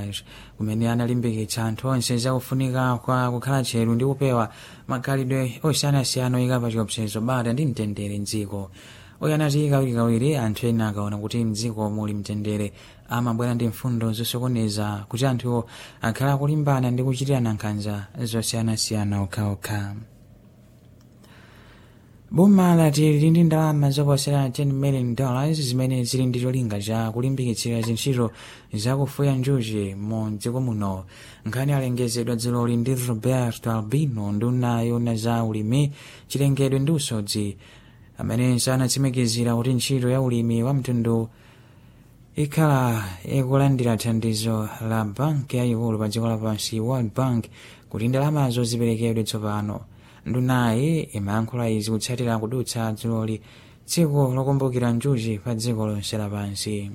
kumene analimbikitsa anthu onse zakufunika kwa kukhala tcheru ndi kupewa makhalidwe osiyanasiyana oyika pa chiopsezo bata ndi mtendere mdziko oyanati kawirikawiri anthu ena akaona kuti mdziko muli mtendere amabwera ndi mfundo zosokoneza kuti anthuwo akhala akulimbana ndi kuchitirana nkhanza zosiyanasiyana okhaokha boma lati lili ndi ndalama zoposera 10 million dollars zimene zili ndi cholinga cha kulimbikitsira zintchito zakufuya njuchi mu dziko muno nkhani alengezedwa dziloli ndi roberto albino nduna yona za ulimi chilengedwe ndi usodzi amenenso anatsimikizira kuti ntchito ya ulimi wa mtundu ikhala ikulandira thandizo la banki yayikulu pa dziko lapansi world bank kuti ndalamazo ziperekedwe tsopano ndunayi imayankhula izi kutsatira kudutsa dziloli tsiku lokumbukira njuchi pa dziko lonse lapansi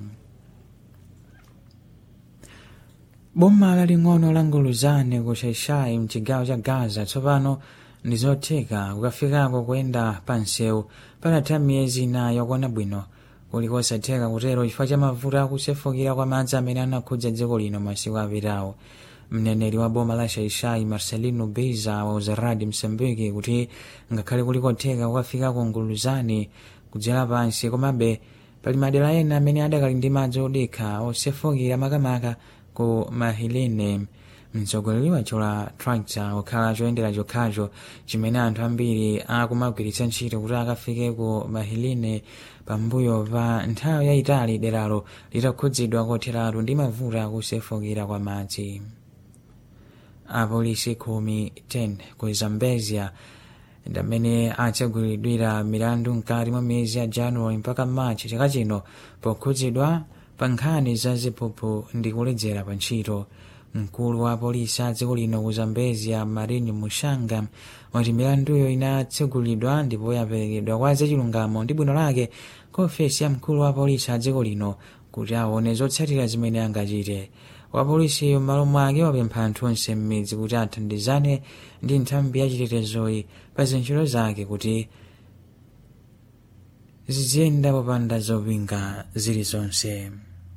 boma laling'ono la nguluzane ku shaishai mchigawo cha gaza tsopano ndi zotheka kukafikako kuyenda pa msewu patatha miyezi inayi yokwana bwino kuli kosatheka kutero chifukwa cha mavuto akusefukira kwa madzi amene anakhudza dziko lino masiku apitawo mneneri wa boma la shaishai marcelino beza wauza radio msambiki kuti ngakhale kuli kotheka kukafika ku nguluzane kudzera pansi komabe pali madera ena amene adakali ndi madzi odekha osefukira makamaka ku mahilene mtsogoleri wacho la tractor okhala choyendera chokhacho chimene anthu ambiri akumagwiritsa ntchito kuti akafike ku mahilene pambuyo pa nthawi yayitali deralo litakhudzidwa kotheratu ndi mavuto akusefukira kwa madzi apolisi khumi 10 ku zambezia ndamene atsegulidwira milandu mkati mwa miyezi ya januwali mpaka machi chaka chino pokhudzidwa pa nkhani za ziphuphu ndi kuledzera pa ntchito mkulu wa polisi a dziko lino ku zambezia marini mushanga wati milanduyo inatsegulidwa ndipo yaperekedwa kwa zachilungamo ndi bwino lake ku ofesi ya mkulu wa polisi a dziko lino kuti aone zotsatira zimene angachite wapolisiyo m'malo mwake wapempha anthu onse m'midzi kuti athandizane ndi nthambi yachitetezoyi pa zintchito zake kuti ziziyenda popanda zopinga zilizonse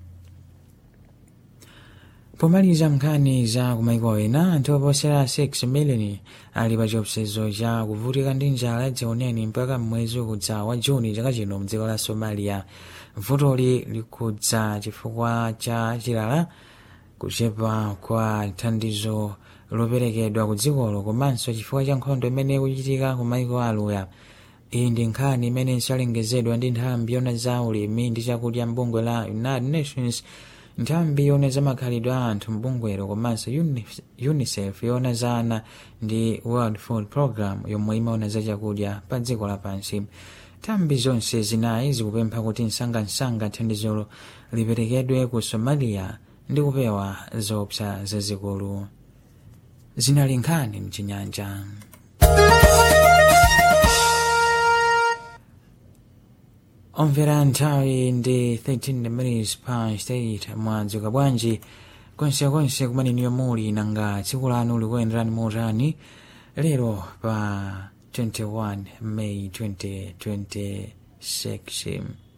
pomaliza nkhani za kumaiko ena anthu oposera 6 miliyoni ali pa chiopsezo cha kuvutika ndi njala yadziwoneni mpaka mwezi ukudza wa juni chaka chino mdziko la somalia vutoli likudza chifukwa cha chilala kuchepa kwa thandizo loperekedwa ku dzikolo komanso chifukwa cha nkhondo imene ikuchitika ku maiko aluya iyi ndi nkhani imene inalengezedwa ndi nthambi yona za ulimi ndi chakudya mbungwe la united nations nthambi yona za makhalidwe a anthu mbungwero komanso unicef yona za ana ndi world food program yomwe imaona za chakudya pa dziko lapansi nthambi zonse zinayi zikupempha kuti msangamsanga thandizolo liperekedwe ku somalia ndi kupewa zoopsa zazikulu zinali nkhani mchinyanja omvera nthawi ndi 13 minutes past 8 mwadzuka bwanji konsekonse kumaneniyo muli nanga tsiku lanu likuyenderani motani lero pa 21 may 2026